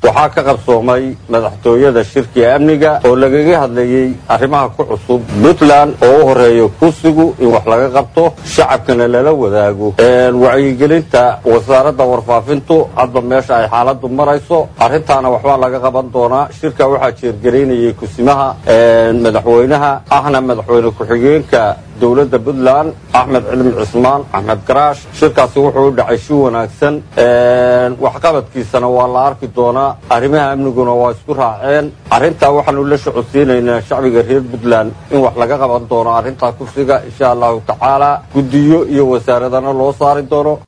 waxaa ka qabsoomay madaxtooyada shirkiga amniga oo lagaga hadlayey arrimaha ku cusub puntland oo u horeeyo kursigu in wax laga qabto shacabkana lala wadaago wacyigelinta wasaaradda warfaafintu hadba meesha ay xaaladu marayso arrintaana waxbaa laga qaban doonaa shirka waxaa jeergaraynayay kusimaha madaxweynaha ahna madaxweyne ku-xigeenka dowladda puntland axmed cilmi cismaan axmed garaash shirkaasi wuxuu u dhacay si wanaagsan waxqabadkiisana waa la arki doonaa arrimaha amniguna waa isku raaceen arrintaa waxaanu la socodsiinaynaa shacbiga reer puntland in wax laga qaban doono arrintaa kursiga insha allahu tacaala guddiyo iyo wasaaradana loo saari doono